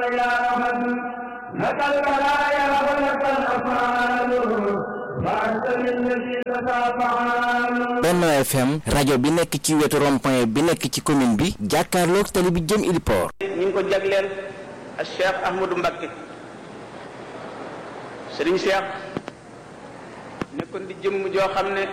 يا أحد لك البلايا ولك الأفعال وأنت للذي تتابعان Benno FM rajo bi nekk ci wetu rond-point bi nekk ci commune bi jàkkaarloog tali bi jëm Iliport ñu ngi ko jagleel ak Cheikh Ahmadou Mbacké Serigne Cheikh nekkoon di jëmm joo xam ne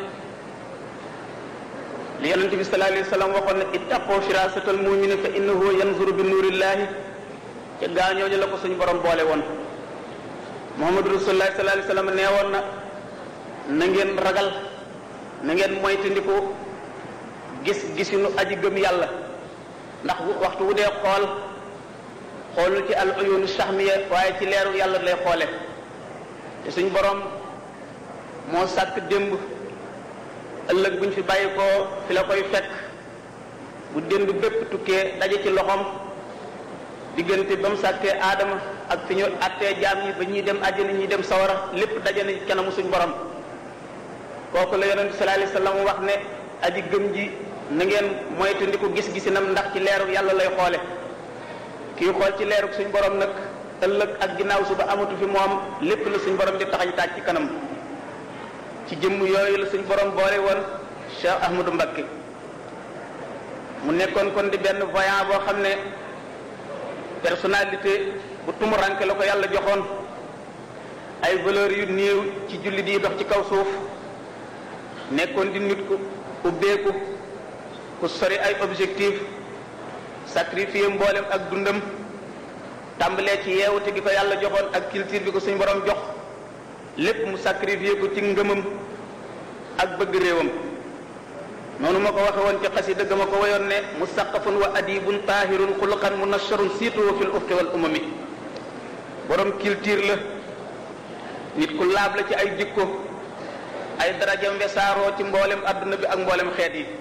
li yonente bi sallallahu alayhi wa sallam waxoon ne ittaqoo firasatal mumini fa innahu yanzuru bi nuurillahi ca gaañooñu la ko suñu borom boole woon Muhammadu rasulullah sallallahu alayhi wa sallam nee woon na na ngeen ragal na ngeen moytandiku gis gisinu aji gëm yàlla ndax waxtu wu dee xool xoolul ci al uyunu sahmiya waaye ci leeru yàlla lay xoole te suñ borom moo sàkk démb ëllëg buñ fi bàyyi ko fi la koy fekk bu démb bépp tukkee daje ci loxoom diggante ba mu sàkkee aadama ak fi ñu attee jaam ñi ba ñuy dem àjjana ñuy dem sawara lépp daje na kanamu suñ borom kooku la yonente sallallahu alayhi wasallam wax ne aji gëm ji na ngeen moytandiku gis-gisinam ndax ci leeru yàlla lay xoole kii xool ci leeru suñ borom nag ëllëg ak ginnaaw suba amatu fi moom lépp la suñ borom di taxañ taaj ci kanam ci jëmm yooyu la suñ borom boole woon Cheikh Ahmadou Mbacké mu nekkoon kon di benn voyant boo xam ne personnalité bu tumuranke la ko yàlla joxoon ay valeurs yu néew ci jullit yi dox ci kaw suuf nekkoon di nit ku ubbeeku ku sori ay objectif sacrifier mboolem ak dundam tàmbalee ci yeewute gi ko yàlla joxoon ak culture bi ko suñ borom jox lépp mu sacrifier ko ci ngëmam ak bëgg réewam noonu ma ko waxe woon ci xasida ga ma ko wayoon ne musaqafun wa adibun tahirun xuluqan munasharun siituhu fil ufqi wal umami borom culture la nit ku laab la ci ay jikko ay darajam wesaaroo ci mboolem adduna bi ak mboolem xeet yi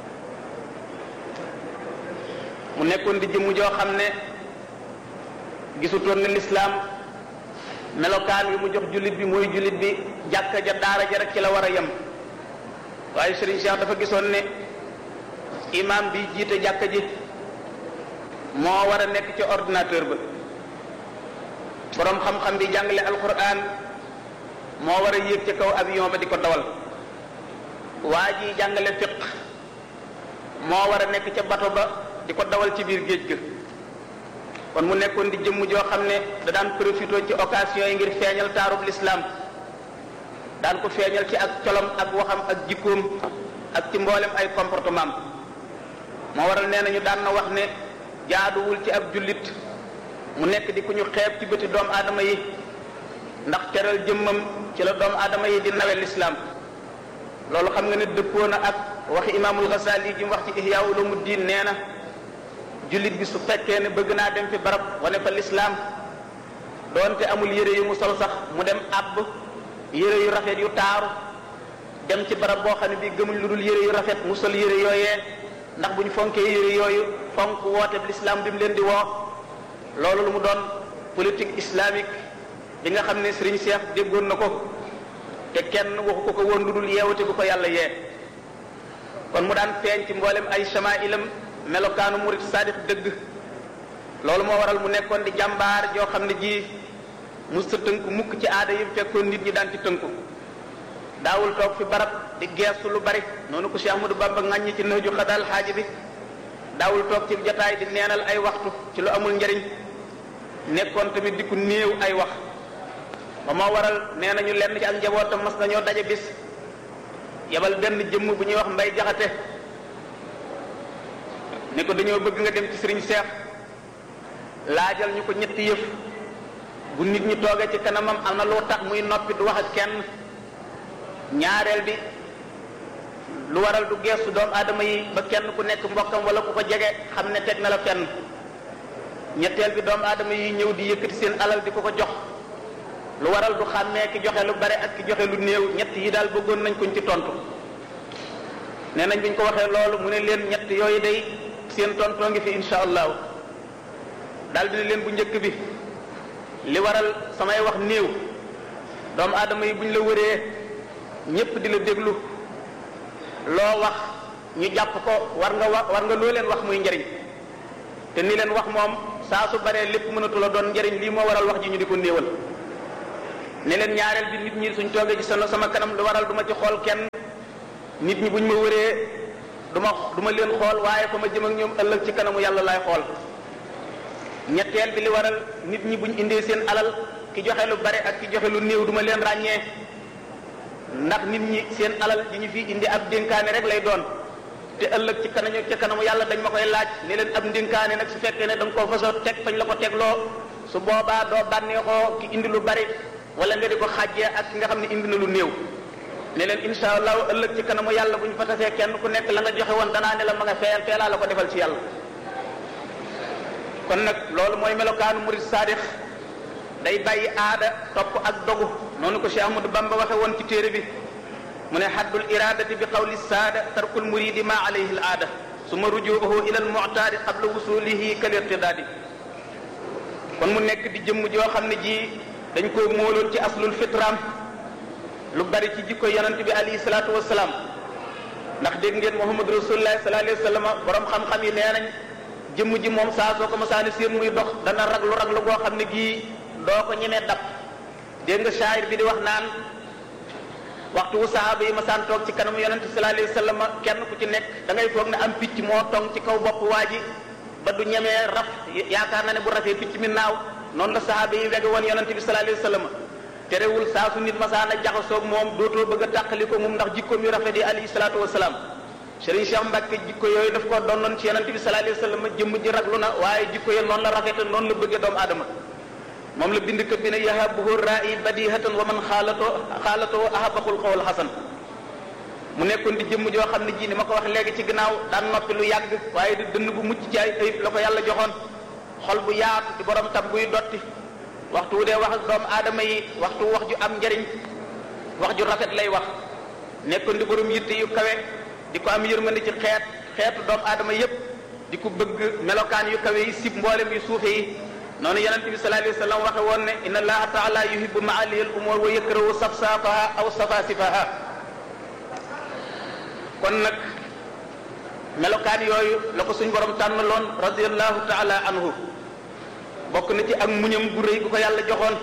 mu nekkoon di jëmm joo xam ne gisutoon ne lislaam melokaan wi mu jox jullit bi mooy jullit bi jàkka ja daara ja rek ci la war a yem waaye Serigne Cheikh dafa gisoon ne imam bi jiite jàkka ji moo war a nekk ci ordinateur ba boroom xam-xam bi jàngale alquran moo war a yéeg ci kaw avion ba di ko dawal waa ji jàngale fiq moo war a nekk ca bato ba di ko dawal ci biir géej ga kon mu nekkoon di jëmm joo xam ne da daan profité ci occasion yi ngir feeñal taarub l'islam daan ko feeñal ci ak colom ak waxam ak jikkoom ak ci mboolem ay comportement moo waral nee nañu daan na wax ne jaaduwul ci ab jullit mu nekk di ku ñu xeeb ci bëti doomu aadama yi ndax teral jëmmam ci la doomu aadama yi di nawe l'islam loolu xam nga ne dëppoo na ak waxi imaamul Ghazali ji mu wax ci Ihya Ulumuddin nee na jullit bi su fekkee ne bëgg naa dem fi barab wane fa l'islam doonte amul yére yu mu sol sax mu dem àbb yére yu rafet yu taaru dem ci barab boo xam ne bii gëmuñ lu dul yére yu rafet mu sol yére yooyee ndax bu ñu fonkee yére yooyu fonk woote bi l'islam bi mu leen di woo loolu lu mu doon politique islamique bi nga xam ne Serigne Cheikh déggoon na ko te kenn waxu ko ko woon lu dul yeewute bu ko yàlla yee kon mu daan feeñ ci mboolem ay chamailam melokaanu murid sadiq dëgg loolu moo waral mu nekkoon di jàmbaar joo xam ne ji mu sa tënku mukk ci aada yi fekkoon nit ñi daan ci tënku daawul toog fi barab di geestu lu bari noonu ko Cheikh Ahmadou Bamba ŋàññi ci nëju xadal xaaji bi daawul toog ci jotaay di neenal ay waxtu ci lu amul njariñ nekkoon tamit di ku néew ay wax ba moo waral nee nañu lenn ci ak njabootam mas nañoo daje bis yebal benn jëmm bu ñuy wax mbay jaxate ne ko dañoo bëgg nga dem ci sëriñ Seex laajal ñu ko ñetti yëf bu nit ñi toogee ci kanamam am na loo tax muy noppi du wax ak kenn ñaareel bi lu waral du geestu doomu aadama yi ba kenn ku nekk mbokkam wala ku ko jege xam ne teg na la fenn ñetteel bi doomu aadama yi ñëw di yëkkati seen alal di ko ko jox lu waral du xàmmee ki joxe lu bare ak ki joxe lu néew ñett yi daal bëggoon nañ kuñ ci tontu nee nañ biñ ko waxee loolu mu ne leen ñett yooyu day seen tontoo ngi fi insha allahu daal dina leen bu njëkk bi li waral samay wax néew doomu aadama yi buñ la wëree ñépp di la déglu loo wax ñu jàpp ko war nga wax war nga loo leen wax muy njariñ te ni leen wax moom saa su baree lépp mënatu la doon njëriñ lii moo waral wax ji ñu di ko néewal ne leen ñaareel bi nit ñi suñ toogee ci sama sama kanam lu waral du ma ci xool kenn nit ñi buñ ma wëree du ma du ma leen xool waaye fa ma jëm ak ñoom ëllëg ci kanamu yàlla laay xool ñetteel bi li waral nit ñi buñ indee seen alal ki joxe lu bare ak ki joxe lu néew du ma leen ràññee ndax nit ñi seen alal ji ñu fi indi ab dénkaane rek lay doon te ëllëg ci kanamu ci kanamu yàlla dañ ma koy laaj ne leen ab dénkaane nag su fekkee ne da nga koo fasoo teg fañ la ko tegloo su boobaa doo bànneexoo ki indi lu bari wala nga di ko xàjjee ak ki nga xam ne indi na lu néew ne leen insha allahu ëllëg ci kanamu yàlla bu ñu fa tasee kenn ku nekk la nga joxe woon danaa ne la ma nga feyal feelaa la ko defal ci yàlla kon nag loolu mooy melokaanu murid saadix day bàyyi aada topp ak dogu noonu ko Cheikh Ahmadou Bamba waxe woon ci téere bi mu ne haddul iradati bi qawli saada tarkul muridi ma alayhi al aada suma rujuuhu ila al mu'taadi qabla wusulihi kal irtidaadi kon mu nekk di jëmm joo xam ne ji dañ koo móoloon ci aslul fitraam lu bari ci jikko yonent bi alayhi salaatu wasalaam ndax dégg ngeen Muhammad rasulullah sallallahu alayhi wa sallam borom xam-xam yi nee nañ jëmm ji moom saa soo ko masaani seen muy dox dana raglu raglu goo xam ne gii doo ko ñemee dab dégg nga shaayir bi di wax naan waxtu wu sahaaba yi masaan toog ci kanamu yonent sallallahu alayhi wa sallam kenn ku ci nekk da ngay foog ne am picc moo tong ci kaw bopp waa ji ba du ñemee raf yaakaar na ne bu rafee picc mi naaw noonu la sahaaba yi wege woon yonent bi sallallahu alayhi wa sallam terewul saa su nit masaan a jaxasoog moom dootoo bëgg a tàqali ko moom ndax jikkoom yu rafet yi alayhi salaatu wasalaam Serigne Cheikh Mbacke jikko yooyu daf ko doonoon ci yonent bi sallallahu alayhi wa sallam jëmm ji raglu na waaye jikko yi noonu la rafete noonu la bëggee doomu aadama moom la bind kat bi ne yahabuhu ra'i badihatan wa man xaalato xaalatoo ahabaqul xawal xasan mu nekkoon di jëmm joo xam ne ji ni ma ko wax léegi ci gannaaw daan noppi lu yàgg waaye di dënn bu mucc ci ay ayib la ko yàlla joxoon xol bu yaatu di borom tab buy dotti waxtu wu dee wax ak doomu aadama yi waxtu wax ju am njariñ wax ju rafet lay wax nekkoon di borom yitte yu kawe di ko am yërmande ci xeet xeetu doomu aadama yépp di ko bëgg melokaan yu kawe yi sib mboolem yu suufe yi noonu yonente bi sallallahu alayhi wa sallam waxe woon ne inna allaha taala yuhibbu maaliya al umur wa yakrahu safsafaha aw safasifaha kon nag melokaan yooyu la ko suñ borom tànnaloon radiallahu taala anhu bokk na ci ak muñam gu rëy gu ko yàlla joxoon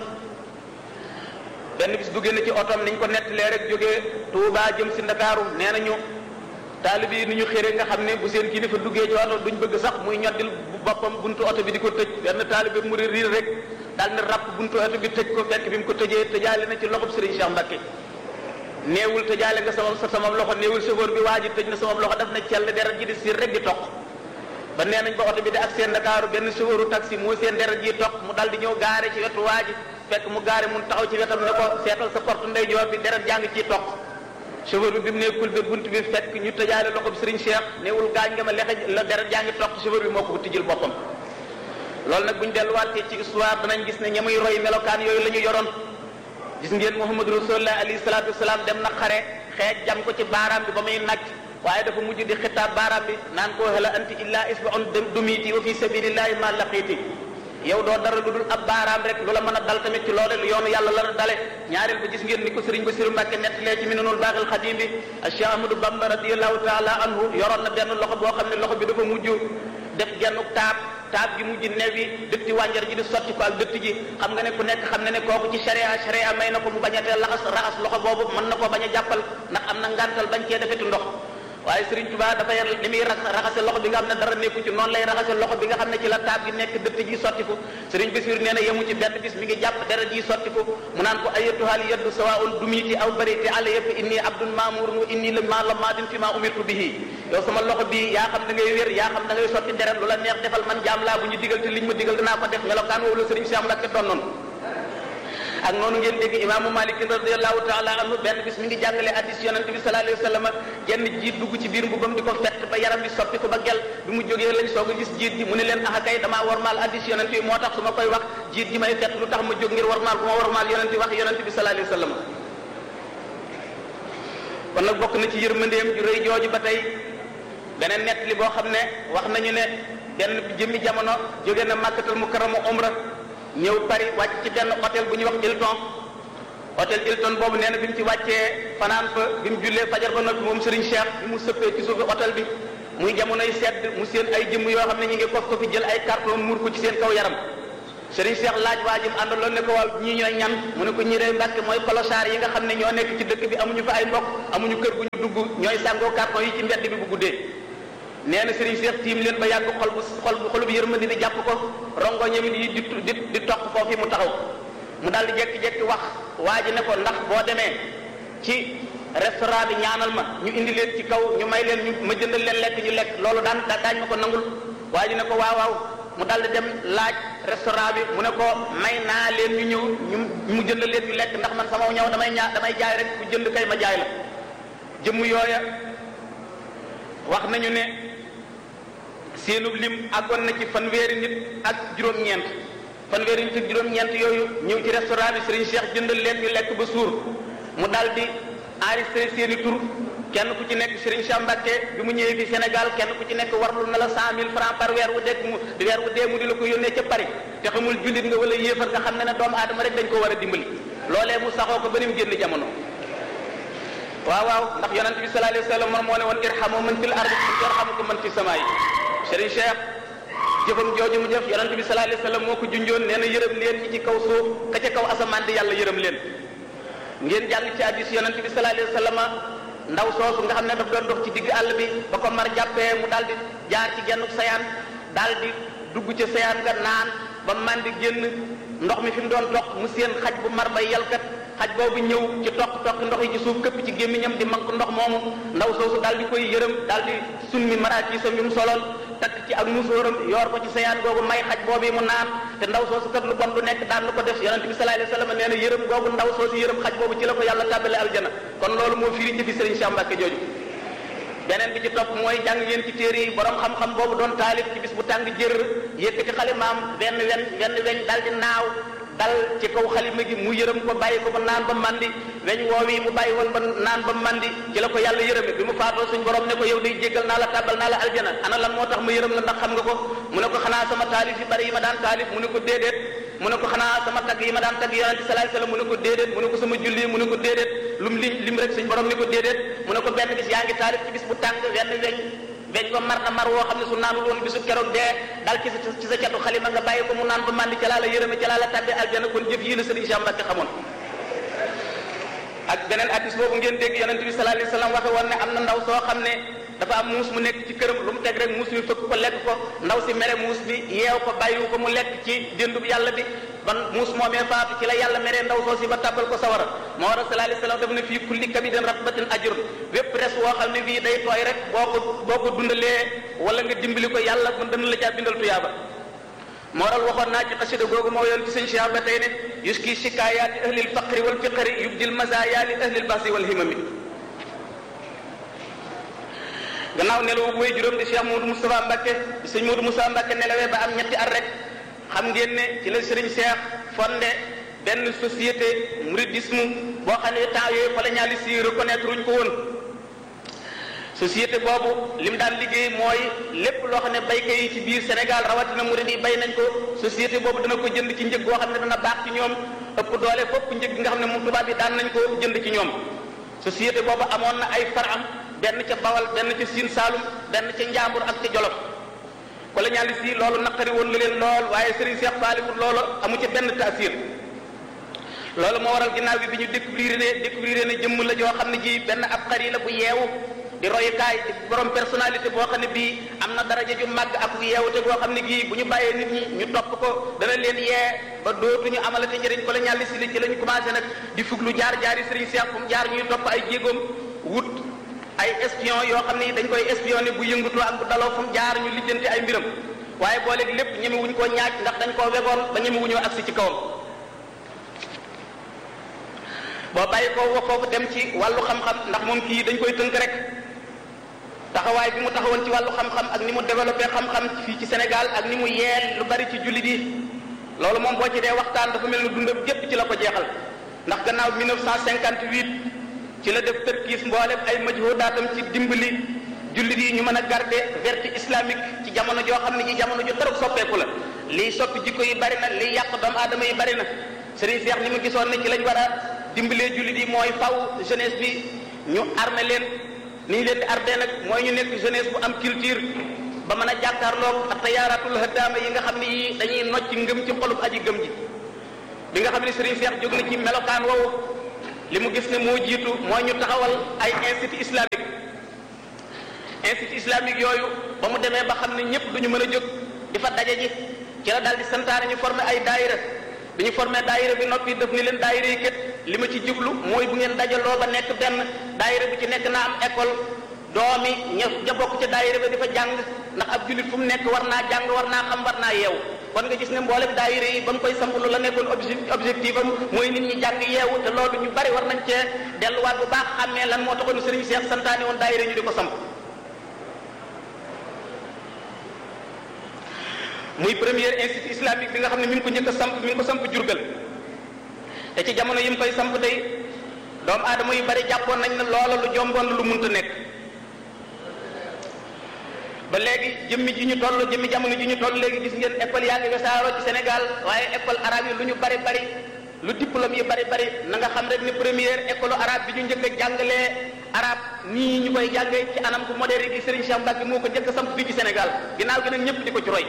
benn bis duggee na ci otom niñ ko nettalee rek jógee Touba jëm si Ndakaaru nee nañu taalib yi ni ñu xëre nga xam ne bu seen kilifa duggee ci oto duñ bëgg sax muy ñoddil boppam buntu oto bi di ko tëj benn taalib bi mu riir rek daal ne ràpp buntu oto bi tëj ko fekk bi mu ko tëjee tëjaale na ci loxob Serigne Cheikh Mbacke néewul tëjaale nga sama sa sama loxo néewul chauffeur bi waa ji tëj na sama loxo daf na cell deret ji di siir rek di toq ba nee nañ ba oto bi di ak seen Ndakaaru benn chauffeuru taxi moo seen deret ji toq mu dal di ñëw gaare ci wetu waa ji fekk mu gaare mun taxaw ci wetam ne ko seetal sa porte ndeyjoor bi deret jaa ngi ciy toq chauffeur bi bi mu nekkul ba bunt bi fekk ñu tëjaale loxo bi Serigne Cheikh néewul gaañ nga ma lexe la deret jaa ngi toq chauffeur bi moo ko tijjil boppam loolu nag bu ñu delluwaatee ci histoire danañ gis ne ñamuy roy melokaan yooyu la ñu yoroon gis ngeen Muhammadu Rasulullah alayhi salaatu wasalaam dem na xare xeej jam ko ci baaraam bi ba muy nacc waaye dafa mujj di xitaab baaraam bi naan ko hala anti illa isbaun dumiti wa fi sabilillahi ma laqiiti yow doo dara lu dul ab baaraam rek lu la mën a dal tamit ci loolu yoonu yàlla la dale ñaareel ba gis ngeen ni ko Sëriñ Basiru Mbàkke nettalee ci Minanul Baaxil Xadiim bi Cheikh Ahmadou Bamba radiyallahu taala anhu yoroon na benn loxo boo xam ne loxo bi dafa mujj def gennu taab taab gi mujj newi dëtti wànjar ji di sotti ko ak dëtt ji xam nga ne ku nekk xam ne ne kooku ci sharia sharia may na ko mu bañatee laxas raxas loxo boobu mën na koo bañ a jàppal ndax am na ngantal bañ cee defeti ndox waaye Serigne Touba dafay li muy raxase loxo bi nga xam ne dara nekku ci noonu lay raxase loxo bi nga xam ne ci la taab gi nekk dëtt ji sottiku Serigne Bassirou nee na yemu ci benn bis mi ngi jàpp deret ji sottiku mu naan ko ayatuhal yaddu sawaun dumiti aw bariti ala yëpp inni abdun maamurun wa inni la ma la maadin fi ma umirtu bihi yow sama loxo bi yaa xam da ngay wér yaa xam da ngay sotti deret lu la neex defal man jaam laa bu ñu digal te liñ ma digal dinaa ko def melokaan woowu la Serigne Cheikh Mbacke doon noonu ak noonu ngeen dégg imaamu Malik radiallahu taala anhu benn bis mi ngi jàngale addis yonent bi sallallahu alayhi wa sallam genn jiit dugg ci biir mbubam di ko fett ba yaram bi soppi ko ba gel bi mu jógee lañ soog a gis jiit ji mu ne leen axa kay damaa warmaal addis yonent bi moo tax su ma koy wax jiit ji may fett lu tax ma jóg ngir warmaal bu ma warmaal yonent bi wax yonent bi sallallahu alayhi wa sallam kon nag bokk na ci yërmandeem ju rëy jooju ba tey beneen nett li boo xam ne wax nañu ne benn jëmmi jamono jóge na màkkatal mukarrama umra ñëw Paris wàcc ci benn hôtel bu ñuy wax Hilton hôtel Hilton boobu nee na bi mu ci wàccee fanaan fa bi mu jullee fajar ba noppi moom Serigne Cheikh bi mu sëppee ci suufi hôtel bi muy jamonoy sedd mu seen ay jëmm yoo xam ne ñu ngi kof ko fi jël ay carton muur ko ci seen kaw yaram sëriñ Cheikh laaj waa jëm àndaloon ne ko waaw ñii ñooy ñan mu ne ko ñi day mbàkke mooy kolosaar yi nga xam ne ñoo nekk ci dëkk bi amuñu fa ay mbokk amuñu kër gu ñu dugg ñooy sàngoo carton yi ci mbedd bi bu guddee nee na sëriñ Cheikh tiim leen ba yàgg xol bu xol bu xol bu yërmandi di jàpp ko rongo ñamit yi di di di toq foofu mu taxaw mu daal di jekki-jekki wax waa ji ne ko ndax boo demee ci restaurant bi ñaanal ma ñu indi leen ci kaw ñu may leen ñu ma jëndal leen lekk ñu lekk loolu daan daañ ma ko nangul waa ji ne ko waaw waaw mu daal di dem laaj restaurant bi mu ne ko may naa leen ñu ñëw ñu mu jëndal leen ñu lekk ndax man sama ñëw damay ñaa damay jaay rek ku jënd kay ma jaay la jëmm yooya wax nañu ne seenub lim àggoon na ci fanweeri nit ak juróom-ñeent fanweeri nit ak juróom-ñeent yooyu ñëw ci restaurant bi Serigne Cheikh jëndal leen ñu lekk ba suur mu daal di enregistré seeni tur kenn ku ci nekk Serigne Cheikh Mbacké bi mu ñëwee fi Sénégal kenn ku ci nekk warlu na la cent mille francs par weer wu dekk mu weer wu dee mu di la ko yónnee ca Paris te xamul jullit nga wala yéefar nga xam ne ne doomu aadama rek dañ ko war a dimbali loolee mu saxoo ko ba ni mu génn jamono waaw waaw ndax yonent bi sallallahu alayhi wa sallam moom moo ne woon irhamu man fil ardi yarhamukum man fi samaa'i Serigne Cheikh jëfam jooju mu jëf yonent bi sallallahu alayhi wa sallam moo ko junjoon nee na yërëm leen ñi ci kaw suuf ka ca kaw asamaan di yàlla yërëm leen ngeen jàng ci hadiis yonent bi sallallahu alayhi wa sallam ndaw soosu nga xam ne daf doon dox ci digg àll bi ba ko mar jàppee mu daal di jaar ci genn sayaan daal di dugg ca sayaan nga naan ba man di génn ndox mi fi mu doon dox mu seen xaj bu mar bay yalkat xaj boobu ñëw ci toq toq ndox yi ci suuf këpp ci gémmiñam di mank ndox moomu ndaw soosu daal di koy yërëm daal di summi maraakisam yi mu soloon takk ci ak musóoram yoor ko ci sayaan googu may xaj boobu mu naan te ndaw soosu kat lu bon du nekk daan lu ko def yonente bi sallallahu alayhi wasallam nee na yërëm googu ndaw soosu yërëm xaj boobu ci la ko yàlla tàbbale aljana kon loolu moo firi jëfi Serigne Cheikh Mbacké jooju beneen bi ci topp mooy jàng ngeen ci téere yi borom xam-xam boobu doon taalif ci bis bu tàng jër yëkkati xalimaam benn wen benn weñ dal di naaw dal ci kaw xalima gi mu yërëm ko bàyyi ko ba naan ba mandi weñ woowi mu bàyyi woon ba naan ba mandi ci la ko yàlla yërëme bi mu faatoo suñ borom ne ko yow day jéggal naa la tàbbal naa la aljana ana lan moo tax ma yërëm la ndax xam nga ko mu ne ko xanaa sama taalif yi bari yi ma daan taalif mu ne ko déedéet mu ne ko xanaa sama tagg yi ma daan tagg yonente sallallahu alayhi wasallam mu ne ko déedéet mu ne ko sama julli mu ne ko déedéet lum lim lim rek suñ borom ne ko déedéet mu ne ko benn bis yaa ngi taalif ci bis bu tàng wenn weñ weñ ko mar na mar woo xam ne su naanul woon bisu keroog dee dal ci sa ci sa catu xalima nga bàyyi ko mu naan ba màndi ca laa la yërëme ca laa la tàbbee aljana kon jëf yii la Serigne Cheikh Mbacké xamoon ak beneen hadis boobu ngeen dégg yonente bi sallallahu alayhi wasallam waxe woon ne am na ndaw soo xam ne dafa am muus mu nekk ci këram lu mu teg rek muus mi fëkk ko lekk ko ndaw si mere muus bi yeew ko bàyyiwu ko mu lekk ci déndub yàlla bi ban muus moomee faatu ci la yàlla meree ndaw soo si ba tàbbal ko sawara moo war a sallallahu alayhi wasallam daf ne fii kulli kabidin ratbatin ajrun wépp res woo xam ne bii day tooy rek boo ko boo ko dundalee wala nga dimbali ko yàlla mën dana la caa bindal tuyaaba moo waral waxoon naa ci xasida googu moo yoon ci sëñ Cheikh ba tey ne yuski shikaayaati ahlil faqri wal fiqri yubdil mazaaya li ahlil basi wal himami gannaaw nelawu bu way juróom di Cheikh Modou Moustapha Mbacké di sëñ Modou Moustapha Mbacké nelawee ba am ñetti at rek xam ngeen ne ci la Serigne Cheikh fondé benn société mouridisme boo xam ne temps yooyu colonialiste yi reconnaître wuñ ko woon société boobu li mu daan liggéey mooy lépp loo xam ne baykat yi ci biir Sénégal rawatina murid yi bay nañ ko société boobu dana ko jënd ci njëg goo xam ne dana baax ci ñoom ëpp doole fopp njëg gi nga xam ne moom tubaab yi daan nañ ko jënd ci ñoom société boobu amoon na ay faram benn ca Bawal benn ca Sine Saalum benn ca Njàmbur ak ca Jolof colonialiste yi loolu naqari woon na leen lool waaye Serigne Cheikh faaliwul loolu amu ca benn taasir loolu moo waral ginnaaw bi bi ñu découvrir ne découvrir ne jëmm la joo xam ne ji benn ab xari la bu yeewu di royukaay di borom personnalité boo xam ne bii am na daraja ju màgg ak yeewute boo xam ne gii bu ñu bàyyee nit ñi ñu topp ko dana leen yee ba dootuñu amalati njëriñ colonialiste li ci la ñu commencé nag di fuglu jaar jaari Serigne Cheikh fu mu jaar ñuy topp ay jéegoom wut ay espion yoo xam ne dañ koy espionné bu yëngutoo ak bu daloo fu mu jaar ñu lijjanti ay mbiram waaye booleeg lépp ñemewuñ koo ñaaj ndax dañ koo wegoon ba ñemewuñoo agsi ci kawam boo bàyyi ko wax foofu dem ci wàllu xam-xam ndax moom kii dañ koy tënk rek taxawaay bi mu taxawoon ci wàllu xam-xam ak ni mu développé xam-xam fii ci Sénégal ak ni mu yeel lu bari ci jullit yi loolu moom boo ci dee waxtaan dafa mel ni dundam gépp ci la ko jeexal ndax gannaaw 1958 ci la def tërkiis mboolem ay majhudaatam ci dimbali jullit yi ñu mën a garder vertu islamique ci jamono joo xam ne ji jamono ju dara soppeeku la liy soppi jikko yi bari na liy yàq doomu aadama yi bari na Serigne Cheikh ni mu gisoon ne ci lañ war a dimbalee jullit yi mooy faw jeunesse bi ñu armé leen ni ñu leen di arde nag mooy ñu nekk jeunesse bu am culture ba mën a jàkkaarloog ak tayaaratul hadaama yi nga xam ne yii dañuy nocc ngëm ci xolub aji gëm ji bi nga xam ne Serigne Cheikh jóg na ci melokaan woowu li mu gis ne moo jiitu mooy ñu taxawal ay institut islamique institut islamique yooyu ba mu demee ba xam ne ñëpp duñu mën a jóg di fa daje ji ci la daal di santaane ñu former ay daayira bi ñu formé daayira bi noppi def ni leen daayira yi kat li ma ci jublu mooy bu ngeen dajaloo ba nekk benn daayira bi ci nekk na am école doomi ña ja bokk ca daayira bi di fa jàng ndax ab jullit fu mu nekk war naa jàng war naa xam war naa yeewu kon nga gis ne mboolem daayira yi ba mu koy samp lu la nekkoon objectif am mooy nit ñi jàng yeewu te loolu ñu bari war nañ cee delluwaat bu baax xàmmee lan moo taxoon Serigne Cheikh santaane woon daayira ñu di ko samp muy premier institut islamique bi nga xam ne mi ngi ko njëkk a samp mi ngi ko samp Jurbel te ci jamono yi mu koy samp day doomu aadama yu bari jàppoon nañ ne loola lu jomboon lu munta nekk ba léegi jëmmi ji ñu toll jëmmi jamono ji ñu toll léegi gis ngeen école yaa ngi wesaaroo ci Sénégal waaye école arabe yi lu ñu bari bari lu diplôme yi bari bari na nga xam rek ni première école arabe bi ñu njëkk a jàngalee arabe nii ñu koy jàngee ci anam ku moderne gi Serigne Cheikh Mbacke moo ko njëkk a samp fii ci Sénégal ginnaaw gi nag ñëpp di ko ci roy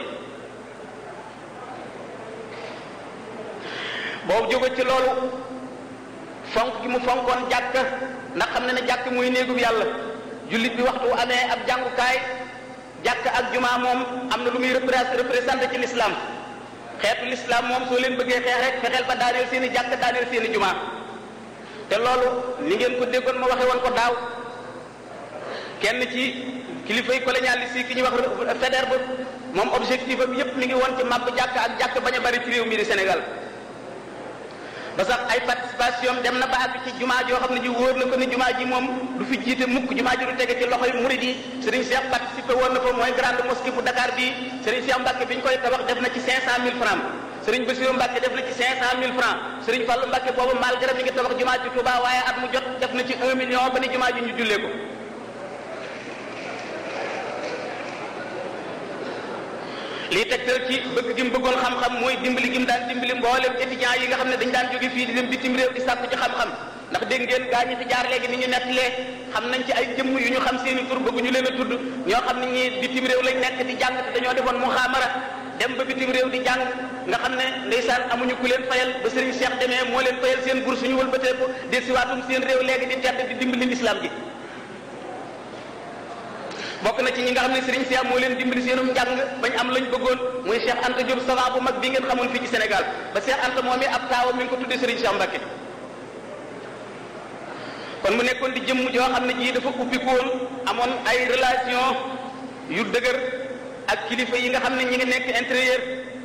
boobu jóge ci loolu fonk gi mu fonkoon jàkk ndax xam ne ne jàkk muy néegub yàlla jullit bi waxtu amee ab jàngukaay jàkk ak jumaa moom am na lu muy représenté ci l'islam xeetu l'islam moom soo leen bëggee xeex rek fexeel ba daaneel seen i jàkk daaneel seen i jumaa te loolu ni ngeen ko déggoon ma waxe woon ko daaw kenn ci kilifa yi colonialiste yi ki ñuy wax Faidherbe moom objectif am yépp mi ngi woon ci màbb jàkk ak jàkk bañ a bari ci réew mi di Sénégal ba sax ay participation dem na ba àgg ci jumaa joo xam ne ji wóor na ko ni jumaa ji moom du fi jiite mukk jumaa ji du tege ci loxoy murid yi Serigne Cheikh participé woon na fa mooy grande mosquée bu Dakar bii Serigne Cheikh Mbacke bi ñu koy tabax def na ci 500000 francs Serigne Bassirou Mbacke def na ci 500000 francs Serigne Fallou Mbacke boobu malgré mi ngi tabax jumaa ji Touba waaye at mu jot def na ci 1 million ba ni jumaa ji ñu jullee ko lii tegtal ci bëgg gi mu bëggoon xam-xam mooy dimbali gi mu daan dimbali mboolem étudiants yi nga xam ne dañ daan jóge fii di dem bitim réew di sàkku ci xam-xam ndax dégg ngeen gaa ñi fi jaar léegi ni ñu nettalee xam nañ ci ay jëmm yu ñu xam seeni tur bëgguñu leen a tudd ñoo xam ne ñi bitim réew lañ nekk di jàng te dañoo defoon muxaamara dem ba bitim réew di jàng nga xam ne ndeysaan amuñu ku leen fayal ba Serigne Cheikh demee moo leen fayal seen bourse ñu wëlbatee ko desiwaatum seen réew léegi di tedd di dimbali l'islam ji bokk na ci ñi nga xam ne Serigne Cheikh moo leen dimbali seenum njàng bañ am lañ bëggoon muy Cheikh Anta Diop savant bu mag bi ngeen xamoon fii ci Sénégal ba Cheikh Anta moom ab taawam mi ngi ko tuddee Serigne Cheikh Mbacke kon mu nekkoon di jëmm joo xam ne jii dafa ubbikoon amoon ay relation yu dëgër ak kilifa yi nga xam ne ñi ngi nekk intérieur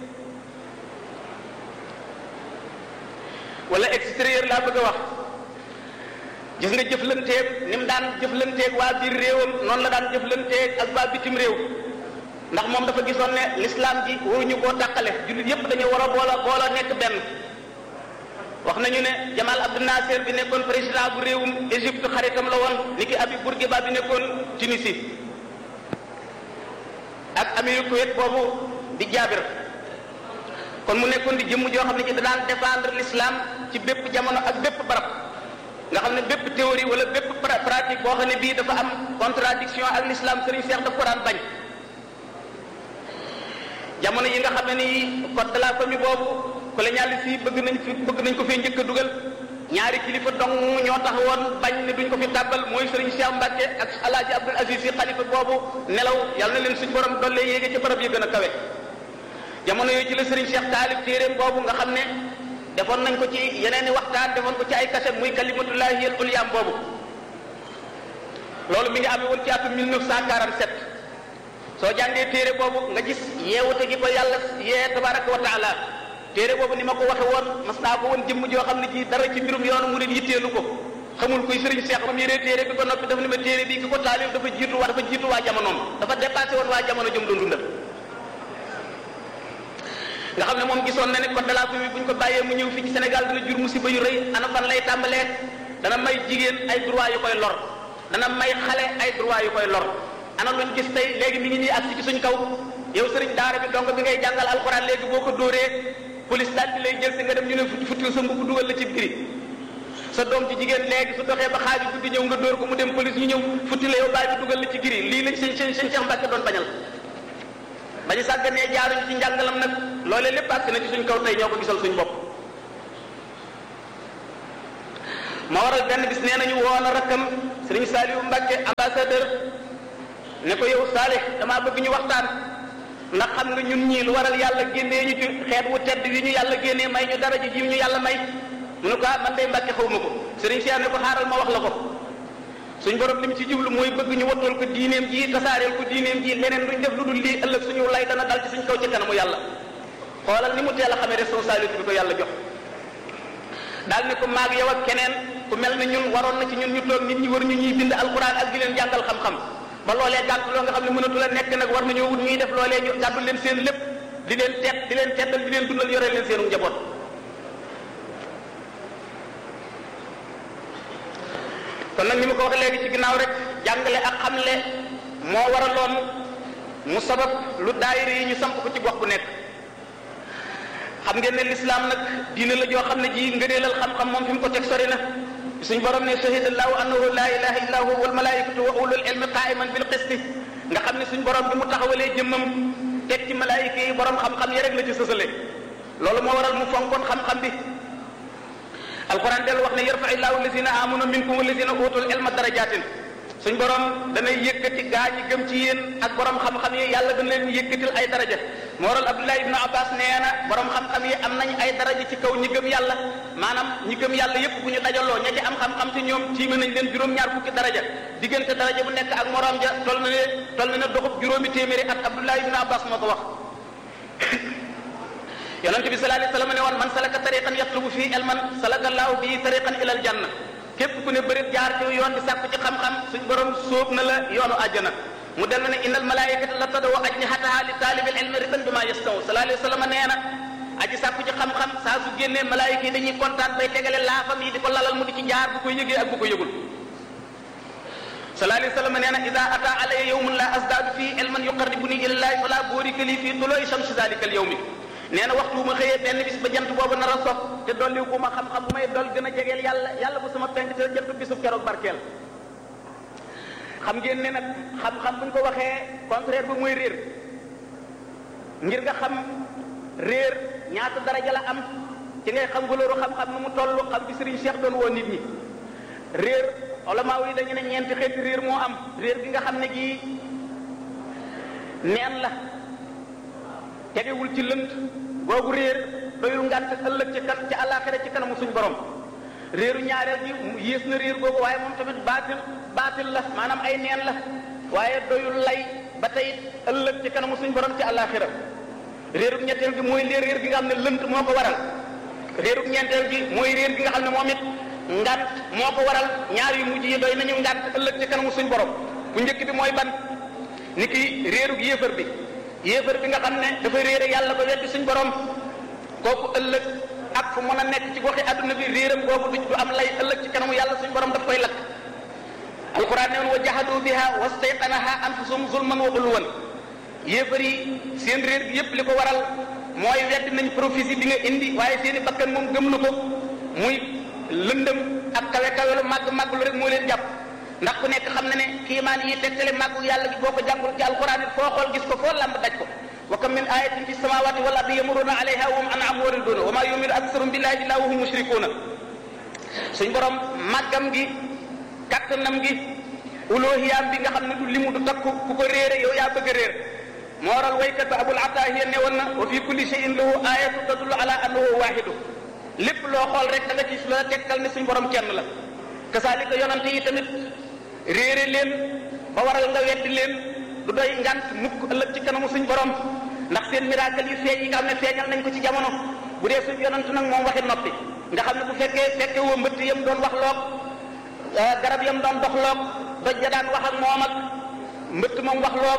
wala extérieur laa bëgg a wax gis nga jëflanteeg ni mu daan jëflanteeg waa biir réewam noonu la daan jëflanteeg ak waa bitim réew ndax moom dafa gisoon ne l'islam ji waruñu koo tàqale jullit yépp dañu war a boola boola nekk benn wax nañu ne Jamal Abdel Nasser bi nekkoon président bu réewum Égypte xaritam la woon ni ki Habib Bourguiba bi nekkoon Tunisie ak amiru Kuwait boobu di Jaabir kon mu nekkoon di jëmm joo xam ne ci da daan défendre l'islam ci bépp jamono ak bépp barab nga xam ne bépp théorie wala bépp pratique boo xam ne bii dafa am contradiction ak l'islam Serigne Cheikh daf ko daan bañ jamono yi nga xam ne ni code de la famille boobu colonialiste yi bëgg nañ fi bëgg nañ ko fee njëkk a dugal ñaari kilifa dong ñoo taxawoon bañ ne duñ ko fi tàbbal mooy Serigne Cheikh Mbacke ak Alaaji Abdul Aziz si xalifa boobu nelaw yàlla na leen suñ borom dolle yéege ci barab yi gën a kawe jamono yooyu ci la Serigne Cheikh taalib téeréem boobu nga xam ne defoon nañ ko ci yeneen i waxtaan defoon ko ci ay kaset muy kalimatullahi al ulyaam boobu loolu mi ngi amee woon ci atum 1947 soo jàngee téere boobu nga gis yeewute gi ko yàlla yee tabaraka wa taala téere boobu ni ma ko waxe woon mas naa ko woon jëmm joo xam ne ci dara ci mbirum yoonu murid yitteelu ko xamul kuy sëriñ Seex moom yéree téere bi ko noppi dafa ni ma téere bi ki ko taalif dafa jiitu waa dafa jiitu waa jamonoom dafa dépassé woon waa jamono jëm doon dundal nga xam ne moom gisoon na ne code de la famille bu ñu ko bàyyee mu ñëw fii ci Sénégal dina jur musiba yu rëy ana fan lay tàmbalee dana may jigéen ay droit yu koy lor dana may xale ay droit yu koy lor ana luñ gis tey léegi mi ngi nii agsi ci suñ kaw yow sëriñ daara bi donc bi ngay jàngal alxuraan léegi boo ko dóoree police daal di lay jël si nga dem ñu ne futti sa mbubb dugal la ci giri sa doom ci jigéen léegi su doxee ba xaaju guddi ñëw nga dóor ko mu dem police ñu ñëw futti la yow bàyyi bi dugal la ci giri lii lañ seen seen seen Cheikh Mbacke doon bañal bañu sàgganee jaaruñu ci njàngalam nag loolee lépp àgg na ci suñ kaw tey ñoo ko gisal suñ bopp ma waral benn bis nee nañu woo na rakkam sëriñ Saliou Mbacke ambassadeur ne ko yow Salih damaa bëgg ñu waxtaan ndax xam nga ñun ñii lu waral yàlla génnee ñu ci xeet wu tedd wi ñu yàlla génnee may ñu dara ji ji ñu yàlla may mu ne ko ah man day Mbacke xaw ma ko sëriñ Cheikh ne ko xaaral ma wax la ko suñ borom li mu ci jublu mooy bëgg ñu wattool ko diineem ji tasaareel ko diineem ji leneen luñ def lu dul lii ëllëg suñu lay dana dal ci suñ kaw ci kanamu yàlla xoolal ni mu teel a xamee responsabilité bi ko yàlla jox daal ne ko maag yow ak keneen ku mel ne ñun waroon na ci ñun ñu toog nit ñi war ñu ñuy bind alquran ak di leen jàngal xam-xam ba loolee gàtt loo nga xam ne mënatu la nekk nag war nañoo wut ñuy def loolee ñu gàddu leen seen lépp di leen teet di leen teddal di leen dundal yore leen seenu njaboot kon nag ni ma ko wax léegi ci ginnaaw rek jàngale ak xamle moo waraloon mu sabab lu daayira yi ñu samp ko ci gox bu nekk xam ngeen ne lislaam nag diine la joo xam ne ji ngëneelal xam-xam moom fi mu ko teg sori na suñ borom ne shahida allahu annahu la ilaha illa huwa wal malaikatu wa ulul ilmi qaiman bil qisti nga xam ne suñ borom bi mu taxawalee jëmmam teg ci malaayika yi borom xam-xam yi rek la ci sësale loolu moo waral mu fonkoon xam-xam bi alquran del wax ne yarfa illahu alladina amanu minkum walladina utul ilma darajatin suñ borom danay yëkkati gaa ñi gëm ci yéen ak borom xam-xam yi yàlla dana leen yëkkatil ay daraja moo waral abdullah ibn abbas nee na borom xam-xam yi am nañ ay daraja ci kaw ñi gëm yàlla maanaam ñi gëm yàlla yépp bu ñu dajaloo ña ci am xam-xam ci ñoom tiime nañ leen juróom-ñaar fukki daraja diggante daraja bu nekk ak morom ja tol na ne tol na ne doxub juróomi téeméeri at abdullah ibn abbas moo ko wax yonente bi sallallahu alayhi wasallam ne woon man salaka tariqan yatlubu fii ilman salaka allahu bii tariqan ilal janna képp ku ne bërit jaar ci yoon di sàkku ci xam-xam suñ borom sóob na la yoonu àjjana mu del na ne innal malaikata la tadaw ajnihataha li taalibil ilmi ridan bima yastaw sallallahu alayhi wasallam nee na aji sàkku ci xam-xam saa su génnee malaayika yi dañuy kontaan bay tegale laafam yi di ko lalal mu di ci jaar bu ko yëgee ak bu ko yëgul sallallahu alayhi wasallam nee na ida ata alaya yawmun la asdaadu fii ilman yuqarribuni ilallahi fala boorika li fii tuloi shamsi zalika al yawmi nee na waxtu bu ma xëyee benn bis ba jant boobu nar a sox te dolli bu ma xam-xam bu may dol gën a jegeel yàlla yàlla bu sama penk te jant bisub keroog barkeel xam ngeen ne nag xam-xam bu ñu ko waxee contraire ba mooy réer ngir nga xam réer ñaata daraja la am ci ngay xam valeur xam-xam nu mu toll xam bi Serigne Cheikh doon woo nit ñi réer olamaa yi dañu ne ñeenti xeeti réer moo am réer gi nga xam ne gii neen la tegewul ci lënt googu réer doyul ngànt ëllëg ci kan ci àllaaxira ci kanamu suñ borom réeru ñaareel gi yées na réer googu waaye moom tamit baatil baatil la maanaam ay neen la waaye doyul lay ba tey ëllëg ci kanamu suñ borom ci àllaaxira réerub ñetteel gi mooy leer réer gi nga xam ne lënt moo ko waral réerub ñeenteel gi mooy réer gi nga xam ne moom it ngant moo ko waral ñaar yu mujj yi doy nañu ngant ëllëg ci kanamu suñ borom bu njëkk bi mooy ban ni ki réerug yéefar bi yéefar bi nga xam ne dafa réere yàlla ba weddi suñ borom kooku ëllëg ak fu mën a nekk ci goxi adduna bi réeram googu du am lay ëllëg ci kanamu yàlla suñ borom daf koy lakk alquran ne woon wa jahadu biha wastayqanaha anfusum zulman wa ulwan yéefar yi seen réer bi yépp li ko waral mooy weddi nañ prophétie bi nga indi waaye seeni bakkan moom gëm na ko muy lëndëm ak kawe kawe lu màgg màgg lu rek moo leen jàpp ndax ku nekk xam na ne kiimaan yi tegtale màggu yàlla gi boo ko jàngul ci alquran it foo xool gis ko foo lamb daj ko wa kam min ayatin fi samawati wal ardi yamuruna alayha wa hum an'am wariduna wa ma yu'minu aktharuhum billahi illa wa hum mushrikuna suñ borom màggam gi kattanam gi uloohiyaam bi nga xam ne du limu du takku ku ko réere yow yaa bëgg a réer moo waral waykat ba abul atahiya ne woon na wa fi kulli shay'in lahu ayatu tadullu ala annahu wahidu lépp loo xool rek da nga ci la tegtal ne suñ borom kenn la kasaalika yonante yi tamit réere leen ba waral nga weddi leen du doy ngant mukk ëllëg ci kanamu suñ borom ndax seen miracle yu feeñ yi nga xam ne feeñal nañ ko ci jamono bu dee suñ yonant nag moom waxi noppi nga xam ne bu fekkee fekke woo mbëtt yam doon wax loog garab yam doon dox loog doj ja daan wax ak moom ak mbëtt moom wax loog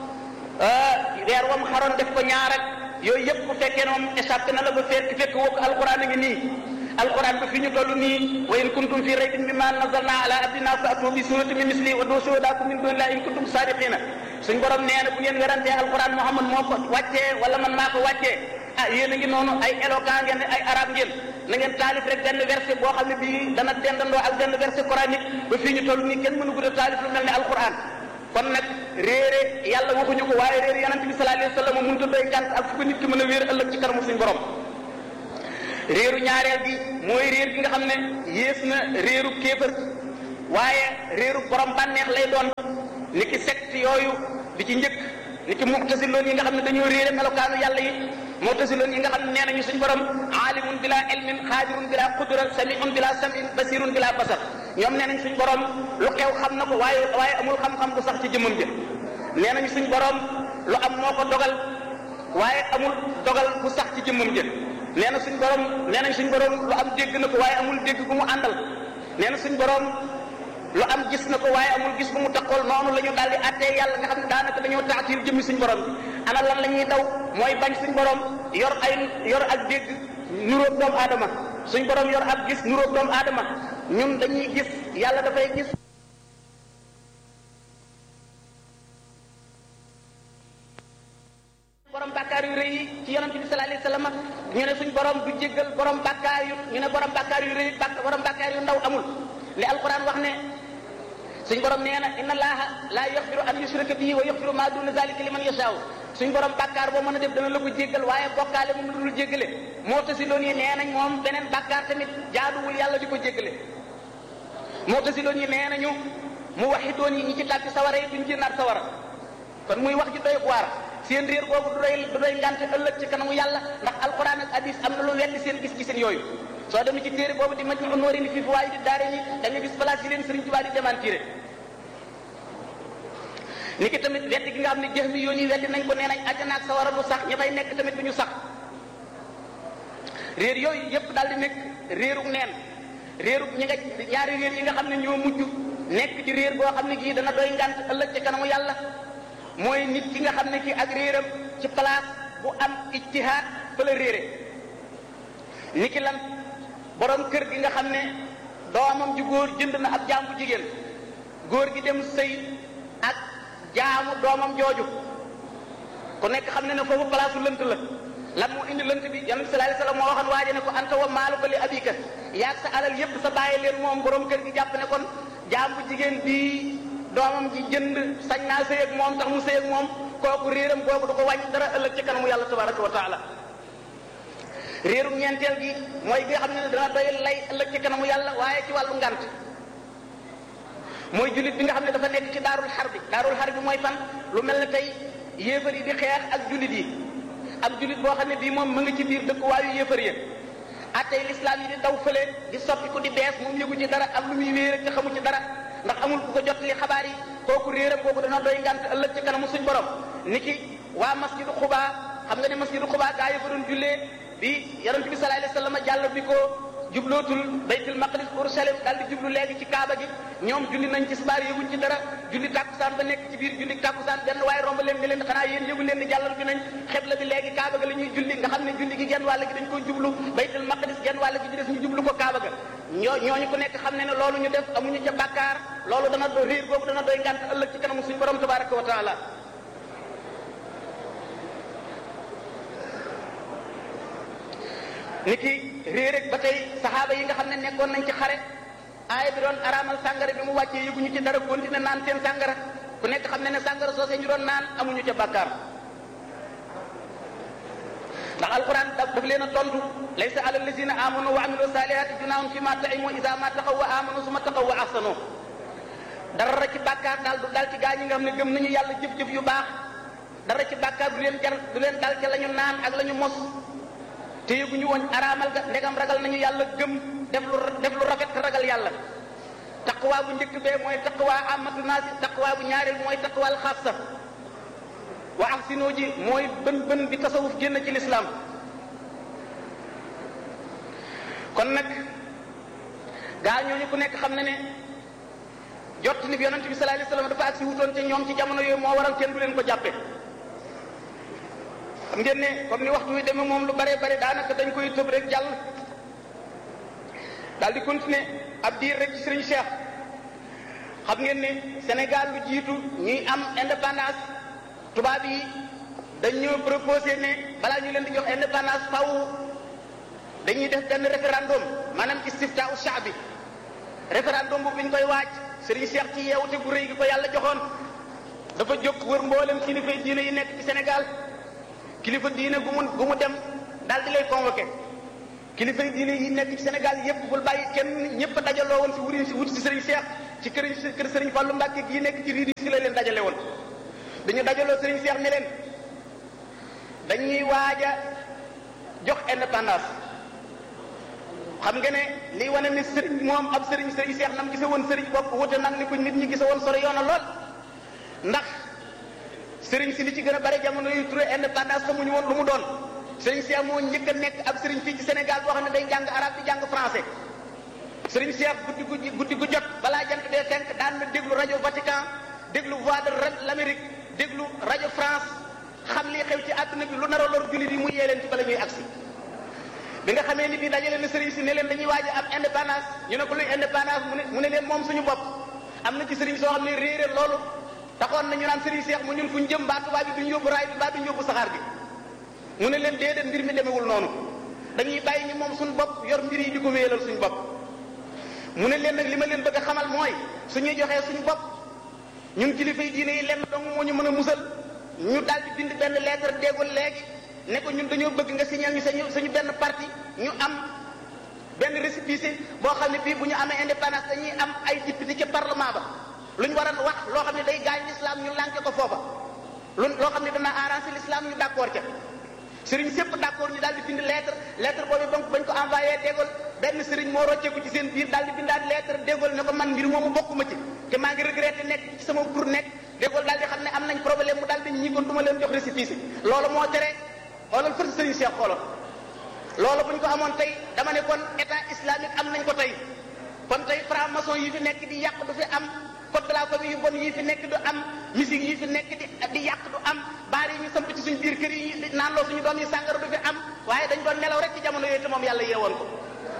weer wam xaroon def ko ñaar ak yooyu yëpp bu fekkee ne moom échappé na la ba fekk fekk woo ko alquran a ngi nii alquran bi fi ñu toll nii wa in kuntum fi raybin mimma nazzalna ala abdina fa atu bi surati min misli wa doo shuhadakum min dunillahi in kuntum sadiqina suñ borom nee na bu ngeen werantee alquran muhammad moo ko wàccee wala man maa ko wàccee ah yéen a ngi noonu ay éloquent ngeen ay arab ngeen na ngeen taalif rek benn verset boo xam ne bii dana dendandoo ak benn verset coranique ba fii ñu toll nii kenn mënu gudd a taalif lu mel ne alquran kon nag réere yàlla waxuñu ko waaye réere yonent bi sallallahu alayhi wa sallam mënut a doy ngànt ak fu ko nit ki mën a wéer ëllëg ci kanamu suñu borom réeru ñaareel gi mooy réer gi nga xam ne yées na réeru kéefër waaye réeru borom bànneex lay doon ni ki secte yooyu bi ci njëkk ni ki muctasiloon yi nga xam ne dañoo réere melokaanu yàlla yi muctasiloon yi nga xam ne nee nañu suñu borom aalimun bila ilmin xaadirun bila qudra samiun bila samin basirun bila basar ñoom nee nañ suñu borom lu xew xam na ko waaye waaye amul xam-xam bu sax ci jëmmam jë nee nañu suñu borom lu am moo ko dogal waaye amul dogal bu sax ci jëmmam jë nee na suñ borom nee nañ suñ borom lu am dégg na ko waaye amul dégg bu mu àndal nee na suñ borom lu am gis na ko waaye amul gis bu mu taxool noonu la ñu daal di attee yàlla nga xam ne daanaka dañoo taatil jëmmi suñ borom bi ana lan la ñuy daw mooy bañ suñ borom yor ay yor ak dégg nuróog doomu aadama suñ borom yor ak gis nuróog doomu aadama ñun dañuy gis yàlla dafay gis borom bàkkaar yu rëy yi ci yonente bi sallallahu alayhi wasallam ñu ne suñ borom du jéggal borom bàkkaar yu ñu ne borom bàkkaar yu rëy bàkk borom bàkkaar yu ndaw amul li alquran wax ne suñ borom nee na inna allaha la yaxfiru an yushraka bihi wa yaxfiru ma duna zalika liman yashaaw suñ borom bàkkaar boo mën a def dana la ko jéggal waaye bokkaale moom la dul jéggale moo tasi loon yi nee nañ moom beneen bàkkaar tamit jaaduwul yàlla di ko jéggale moo tasi loon yi nee nañu mu waxi doon yi ñi ci tàbbi sawara yi duñ génnaat sawara kon muy wax ji doy waar seen réer boobu du doy du doy ngante ëllëg ci kanamu yàlla ndax alquran ak hadis am na lu weddi seen gis-giseen yooyu soo demee ci téere boobu di maj ñu noori ni fii fu waaye di daare ni da nga gis place yi leen Sëriñ Tuubaa di démentiré ni ki tamit weddi gi nga xam ne jëx mi yoon yi weddi nañ ko nee nañ àjjana ak sawara lu sax ña fay nekk tamit du ñu sax réer yooyu yépp daal di nekk réerug neen réerug ñi nga ñaari réer yi nga xam ne ñoo mujj nekk ci réer boo xam ne gii dana doy ngant ëllëg ci kanamu yàlla mooy nit ki nga xam ne kii ak réeram ci place bu am ijtihaad fa la réere ni ki lan borom kër gi nga xam ne doomam ju góor jënd na ab jaam bu jigéen góor gi dem sëy ak jaamu doomam jooju ku nekk xam ne ne foofu place lënt la lan moo indi lënt bi yonent bi sallallahu alayhi wasallam moo waxoon waaje ne ko anta wa maaluka li abika yaag sa alal yépp sa bàyyi leen moom borom kër gi jàpp ne kon jaam bu jigéen bii doomam ji jënd sañ naa sëy ak moom tax mu sëy ak moom kooku réeram googu du ko wàññi dara ëllëg ci kanamu yàlla tabaraka wa taala réerum ñeenteel gi mooy bi nga xam ne dana doy lay ëllëg ci kanamu yàlla waaye ci wàllu ngant mooy jullit bi nga xam ne dafa nekk ci daarul xar bi daarul xar bi mooy fan lu mel ne tey yéefar yi di xeex ak jullit yi ab jullit boo xam ne bii moom mu ngi ci biir dëkkuwaayu yéefar yi attey lislaam yi di daw fële di soppi ko di bees moom yëgu ci dara am lu muy wéer te xamu ci dara ndax amul ku ko jot li xabaar yi kooku réeram kooku dana doy ngant ëllëg ci kanamu suñ borom ni ki waa masjidu xubaa xam nga ne masjidu xubaa gaa yi fa doon jullee bi yonent bi sallallahu alayhi wasallam jàll bi ko jublootul baytul maqdis Urushalem daal di jublu léegi ci kaaba gi ñoom julli nañ ci subaar yëguñ ci dara julli tàkkusaan ba nekk ci biir julli tàkkusaan benn waaye romb leen ni leen xanaa yéen yëgu leen ni jàllal bi nañ xebla bi léegi kaaba ga la ñuy julli nga xam ne julli gi genn wàll gi dañ ko jublu baytul maqdis genn wàll gi ci des ñu jublu ko kaaba ga ñoo ñooñu ku nekk xam ne ne loolu ñu def amuñu ca bàkkaar loolu dana do réer boobu dana doy ngànt ëllëg ci kanamu suñu borom tabaraka wa taala ni ki réer ak ba tey saxaaba yi nga xam ne nekkoon nañ ci xare aaya bi doon araamal sàngara bi mu wàccee yëguñu ci dara continué naan seen sàngara ku nekk xam ne ne sàngara soosee ñu doon naan amuñu ca bàkkaar ndax alquran daf leen a tontu laysa ala allazina amanu wa amilu salihati junaahum fi ma taimu isa ma taqaw wa amanu suma taqaw wa ahsanu dara ci bàkkaar daal du dal ci gaa ñi nga xam ne gëm nañu yàlla jëf-jëf yu baax dara ci bàkkaar du leen jar du leen dal ca la ñu naan ak la ñu mos te yëguñu woon araamal ga ndegam ragal nañu yàlla gëm def lu def lu rafet te ragal yàlla taqwa bu njëkk bee mooy taqwa amatu naasi taqwa bu ñaareel mooy taqwal xaasa wa ahsinu ji mooy bën bën bi tasawuf génn ci lislaam kon nag gaa ñooñu ku nekk xam na ne jot ni bi yonent bi sallallahu alayhi wasallam dafa agsi wutoon te ñoom ci jamono yooyu moo waral kenn du leen ko jàppe xam ngeen ne comme ni waxtu wi demee moom lu bare bare daanaka dañ koy tëb rek jàll daal di continuer ab diir rek ci Serigne Cheikh xam ngeen ne Sénégal lu jiitu ñuy am indépendance tubaab yi dañ ñoo proposé ne balaa ñu leen di jox indépendance faw dañuy def benn référendum maanaam istifta u shaabi référendum bu ñu koy waaj Serigne Cheikh ci yeewute gu rëy gi ko yàlla joxoon dafa jóg wër mboolem kilifa diine yi nekk ci Sénégal kilifa diine gu mu gu mu dem daal di lay convoqué kilifa diine yi nekk ci Sénégal yépp bul bàyyi kenn ñëpp dajaloo woon si wuri si wut si Serigne Cheikh ci kër kër Serigne Fallou Mbacke gii nekk ci riidi si la leen dajale woon dañu dajaloo Serigne Cheikh ne leen dañuy waaj a jox indépendance xam nga ne liy wane ne sëriñ moom ab sëriñ sëriñ seex nam gise woon sëriñ bopp wute nag ni ko nit ñi gise woon sore yoona lool ndax sëriñ si li ci gën a bare jamono yu turé indépendance xamuñu woon lu mu doon sëriñ seex moo njëkk a nekk ab sëriñ fii ci Sénégal boo xam ne day jàng arabe di jàng français sëriñ seex guddi gu guddi gu jot balaa jant dee fenk daan na déglu rajo Vatican déglu voix de l'Amérique déglu rajo France xam lii xew ci àdduna bi lu nar a lor jullit yi mu yee leen ci bala ñuy agsi bi nga xamee ni bii dajale na sëriñ si ne leen dañuy waaj am indépendance ñu ne ko luy indépendance mu ne mu ne leen moom suñu bopp am na ci sëriñ soo xam ne réeré loolu taxoon na ñu naan sëriñ seex mu ñun fu ñu jëm mbaa tubaab bi duñ yóbbu raay bi mbaa duñ yóbbu saxaar bi mu ne leen déedéet mbir mi demewul noonu dañuy bàyyi ñu moom suñu bopp yor mbir yi di ko wéyalal suñu bopp mu ne leen nag li ma leen bëgg a xamal mooy suñuy joxee suñu bopp ñun kilifa yi diine yi lenn dong moo ñu mën a musal ñu daal di bind benn lettre déggul léegi ne ko ñun dañoo bëgg nga signal ñu sañu suñu benn parti ñu am benn récépissé boo xam ne bii bu ñu amee indépendance dañuy am ay député ca parlement ba lu ñu war a wax loo xam ne day gaañ l'islam ñu lànke ko foofa lu loo xam ne dana arranger l'islam ñu d'accord ca sëriñ sépp d'accord ñu daal di bind lettre lettre boobu ba bañ ko envoyé déggul benn sëriñ moo rocceeku ci seen biir daal di bindaat lettre déggul ne ko man mbir moomu bokkuma ci te maa ngi regretté nekk ci sama tur nekk déggul daal di xam ne am nañ problème mu daal di ñi kon du ma leen jox récépissé loolu moo tere xoolal fër sëriñ Cheikh xoolal loolu bu ñu ko amoon tey dama ne kon état islamique am nañ ko tey kon tey franc-maçon yi fi nekk di yàq du fi am code de la famille yu bon yi fi nekk du am musique yi fi nekk di di yàq du am baar yi ñu samp ci suñu biir kër yi naan loo suñu doom yi sàngara du fi am waaye dañ doon nelaw rek ci jamono yooyu te moom yàlla yeewoon ko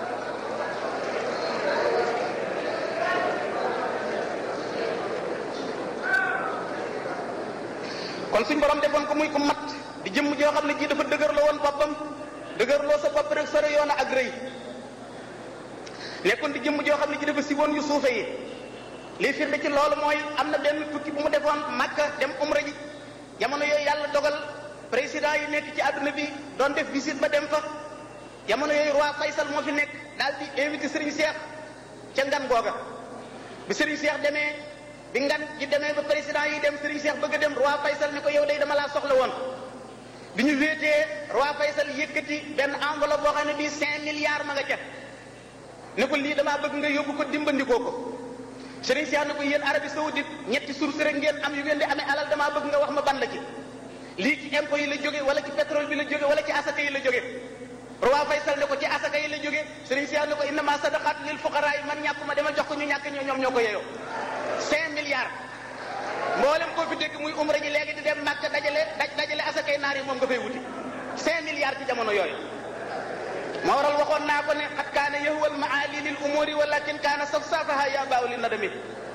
kon suñ borom defoon ko muy ko mat di jëmm joo xam ne ji dafa dëgërloo woon boppam dëgërloo sa bopp rek sore yoon ak rëy nekkoon di jëmm joo xam ne ji dafa siwoon yu suufe yi lii firnde ci loolu mooy am na benn tukki bu mu defoon Makka dem umra ji jamono yooyu yàlla dogal président yi nekk ci àdduna bi doon def visite ba dem fa jamono yooyu roi Faysal moo fi nekk daal di invité Serigne Cheikh ca ngan googa bi Serigne Cheikh demee bi ngan ji demee ba président yi dem Serigne Cheikh bëgg a dem roi Faysal ni ko yow day dama laa soxla woon bi ñu wéetee roi Faysal yëkkati benn enveloppe boo xam ne bii cinq milliards ma nga ca ne ko lii damaa bëgg nga yóbbu ko dimbandikoo ko Serigne Cheikh ne ko yéen Arabie Saoudite ñetti source rek ngeen am yu ngeen di amee alal damaa bëgg nga wax ma ban la ci lii ci impôt yi la jóge wala ci pétrole bi la jóge wala ci asaka yi la jóge roi Faysal ne ko ci asaka yi la jóge Serigne Cheikh ne ko innama sadaqat lil fuqara yi man ñàkkuma demal jox ko ñu ñàkk ñoo ñoom ñoo ko yeyoo cinq milliards mboolem koo fi dégg muy umra ji léegi di dem Makka dajale daj dajale asakay naar yi moom nga fay wuti cinq milliards ci jamono yooyu moo waral waxoon naa ko ne xat kaana yahwal maali lil umuri walakin kaana safsafaha ya baaw li nadami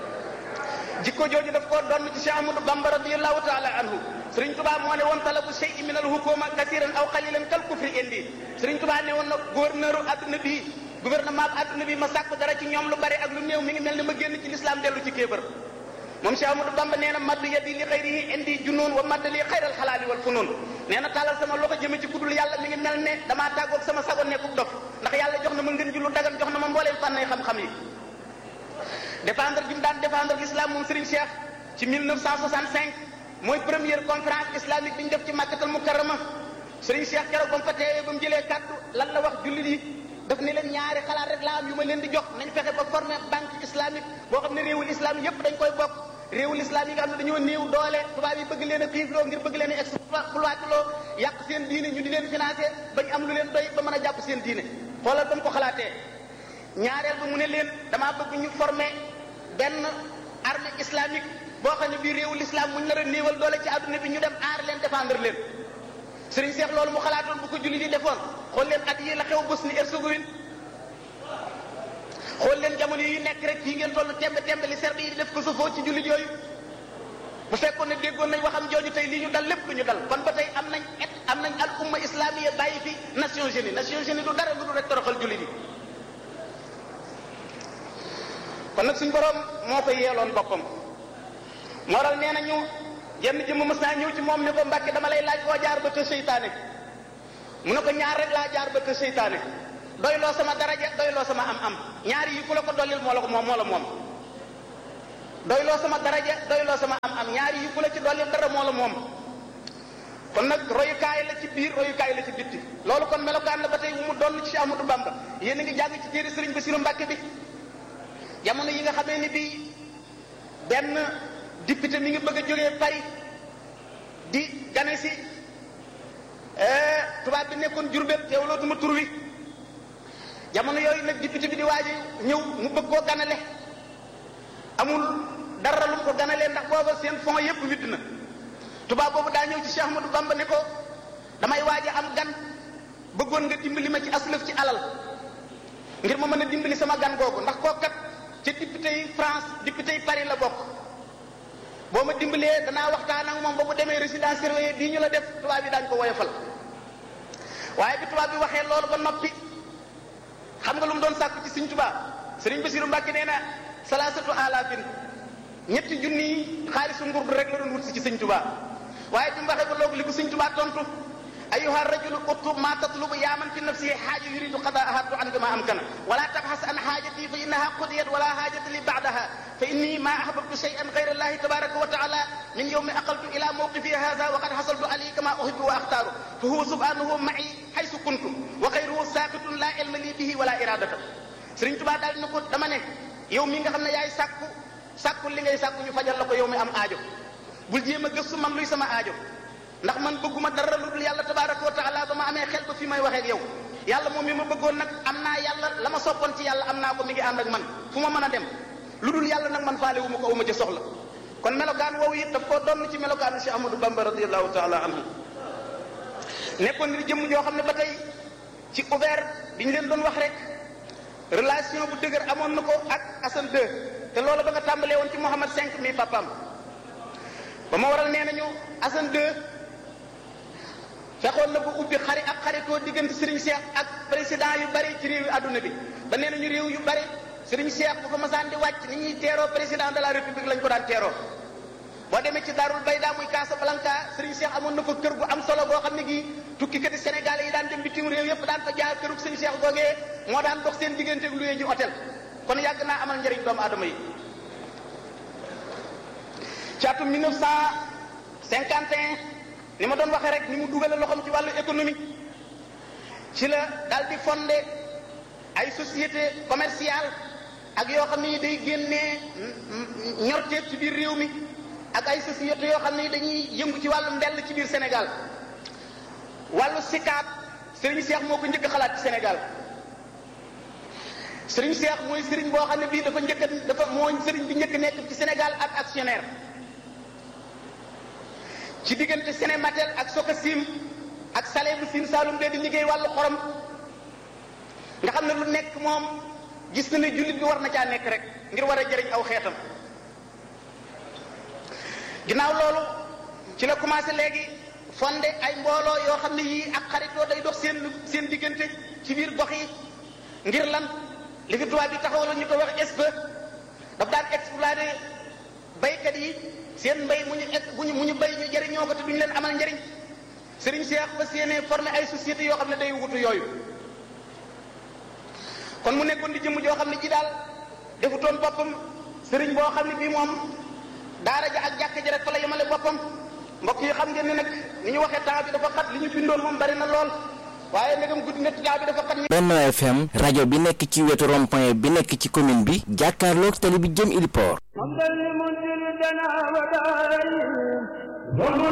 jikko jooju daf koo doon ci Cheikh Amadou Bamba radiallahu taala anhu Sëriñ Tubaa moo ne woon talabu shay'in min al hukuma kasiran aw qalilan kal kufri indi Sëriñ Tubaa ne woon na gouverneur adduna bii gouvernement bi adduna bi ma sàkk dara ci ñoom lu bari ak lu néew mi ngi mel ni ma génn ci l'islam dellu ci kéefër moom Cheikh Amadou Bamba nee na madd yadi li xayrihi indi junoon wa madd li xayral xalaali wal funoon nee na tàllal sama loxo jëme ci kudul yàlla mi ngi mel ne damaa tàggoog sama sago nekkub dof ndax yàlla jox na ma ngën ji lu dagan jox na ma mbooleem fànnay xam-xam yi défendre bi mu daan défendre l'islam moom Serigne Cheikh ci 1965 mooy première conférence islamique bi ñu def ci Makkatal Mukarrama Serigne Cheikh keroog ba mu fa teewee ba mu jëlee kàddu lan la wax jullit yi daf ne leen ñaari xalaat rek laa am yu ma leen di jox nañ fexe ba former banque islamique boo xam ne réewul islam yépp dañ koy bokk réewul islam yi nga xam ne dañoo néew doole tubaab yi bëgg leen a xiifloo ngir bëgg leen a exploiteloo yàq seen diine ñu di leen financé bañ am lu leen doy ba mën a jàpp seen diine xoolal ba mu ko xalaatee ñaareel ba mu ne leen damaa bëgg ñu former benn armée islamique boo xam ne bii réewul islam muñ nar a néewal doole ci àdduna bi ñu dem aar leen défendre leen Serigne Cheikh loolu mu xalaatoon bu ko julli di defoon xool leen at yi la xew Bosnie Herzégovine xool leen jamono yi nekk rek fii ngeen toll tembe tembe li serbe yi di def ko safoo ci jullit yooyu bu fekkoon ne déggoon nañ waxam jooju tey lii ñu dal lépp lu ñu dal kon ba tey am nañ et am nañ al umma islamiya bàyyi fi Nations Unies Nations Unies du dara lu dul rek toroxal jullit yi kon nag suñ borom moo ko yeeloon boppam moo dal nee nañu jenn jëmm mës naa ñëw ci moom ne ko mbàkke dama lay laaj koo jaar ba kër seytaane mu ne ko ñaar rek laa jaar ba kër seytaane doyloo sama daraja doyloo sama am-am ñaari yi ku la ko dollil moo la ko moom moo la moom doyloo sama daraja doyloo sama am-am ñaari yi ku la ci dollil dara moo la moom kon nag royukaay la ci biir royukaay la ci bitti loolu kon melokaan la ba tey mu doon ci Amadou Bamba yéen a ngi jàng ci téere Sëriñ Basiru Mbàkke bi jamono yi nga xamee ni bii benn député mi ngi bëgg a jógee Paris di gane si tubaab bi nekkoon Jurbel teewlootuma tur wi jamono yooyu nag député bi di waaji ñëw mu bëgg koo ganale amul dara lu mu ko ganalee ndax booba seen fond yépp witt na tubaab boobu daa ñëw ci Cheikh Ahmadou Bamba ne ko damay waaja am gan bëggoon nga dimbali ma ci aslëf ci alal ngir ma mën a dimbali sama gan googu ndax koo kat ci député yi France député yi Paris la bokk boo ma dimbalee danaa waxtaan ak moom ba bu demee résidence surveillée bii ñu la def tubaab yi daañu ko woyofal waaye bi tubaab bi waxee loolu ba noppi xam nga lu mu doon sàkku ci Sëriñ Tuubaa Sëriñ Basiru Mbàkke nee na salaasatu alaafin ñetti junni yi xaalisu nguur rek la doon wut si ci Sëriñ Tuubaa waaye bi mu waxee ba loolu li ko Sëriñ Tuubaa tontu ayuha rajulu utlub ma tatlubu yaa man fi nafsihi xaaja yuridu qadaaha tu an ma amkana wala tabxas an xaajati fa innaha qudiyat wala xaajata li baadaha fa inni ma ahbabtu shay'an gayra allahi tabaraka wa taala min yawmi aqaltu ila mawqifi hada wa qad xasaltu alayhi kama uhibbu wa axtaaru fa huwa subhanahu ma'i xaysu kuntu wa xayruhu saaqitun la ilma li bihi wala iradata Sëriñ Tuubaa daal ni ko dama ne yow mi nga xam ne yaay sàkku sàkku li ngay sàkku ñu fajal la ko yow mi am aajo bul jéem a gëstu man luy sama aajo ndax man bëgguma dara lu dul yàlla tabaraka wa taala ba ma amee xel ba fi may waxee ak yow yàlla moom mi ma bëggoon nag am naa yàlla la ma soppoon ci yàlla am naa ko mi ngi ànd ak man fu ma mën a dem lu dul yàlla nag man faale wu ma ko wu ma ca soxla kon melokaan woowu it daf koo doon ci melokaanu Cheikh Ahmadou Bamba radiallahu taala anhu nekkoon ni jëmm joo xam ne ba tey ci ouvert bi ñu leen doon wax rek relation bu dëgër amoon na ko ak Assane 2 te loolu ba nga tàmbalee woon ci Mouhamad 5 mi papaam ba ma waral nee nañu Assane 2 fexoon na bu ubbi xari ak xaritoo diggante Serigne Cheikh ak président yu bari ci réew yu àdduna bi ba nee nañu réew yu bari Serigne Cheikh bu fa masaan di wàcc ni ñuy teeroo président de la république lañ ko daan teeroo boo demee ci Darul Bayda muy Casablanca Serigne Cheikh amoon na fa kër gu am solo boo xam ne gii tukkikati Sénégalais yi daan dem bitim réew yépp daan fa jaar kërug Serigne Cheikh googee moo daan dox seen diggante ak luyee ji hôtel kon yàgg naa amal njëriñ doomu aadama yi ci atum 1951 ni ma doon waxee rek ni mu dugale loxoom ci wàllu économie ci la daal di fondé ay société commerciale ak yoo xam ne day génnee ñorteef ci biir réew mi ak ay société yoo xam ne dañuy yëngu ci wàllu mbell ci biir Sénégal wàllu sikaat Serigne Cheikh moo ko njëkk xalaat ci Sénégal Serigne Cheikh mooy Serigne boo xam ne bii dafa njëkk dafa mooy Serigne bi njëkk nekk ci Sénégal ak actionnaire ci diggante Sénématel ak Sokasim ak Salé bu Sine Saalum bee di liggéey wàllu xorom nga xam ne lu nekk moom gis na ne jullit bi war na caa nekk rek ngir war a jëriñ aw xeetam ginnaaw loolu ci la commencé léegi fondé ay mbooloo yoo xam ne yii ak xaritoo day dox seen seen diggante ci biir gox yi ngir lan li fi tubaab bi taxawal ñu ko wax SPE daf daan exploité baykat yi seen mbay mu ñu bu ñu mu ñu bay ñu jëriñoo ko te duñu leen amal njëriñ Serigne Cheikh ba séenee formé ay sociétés yoo xam ne day wutu yooyu kon mu nekkoon di jëmm joo xam ne ji daal defutoon boppam Serigne boo xam ne bii moom daara ja ak jàkk ji rek fa la yemale boppam mbokk yi xam ngeen ne nag ni ñu waxee temps bi dafa xat li ñu bindoon moom bari na lool waaye ndegam guddi na temps bi dafa xat. Benno FM rajo bi nekk ci wetu rond-point bi nekk ci commune bi jàkkaarloog tali bi jëm Ili Port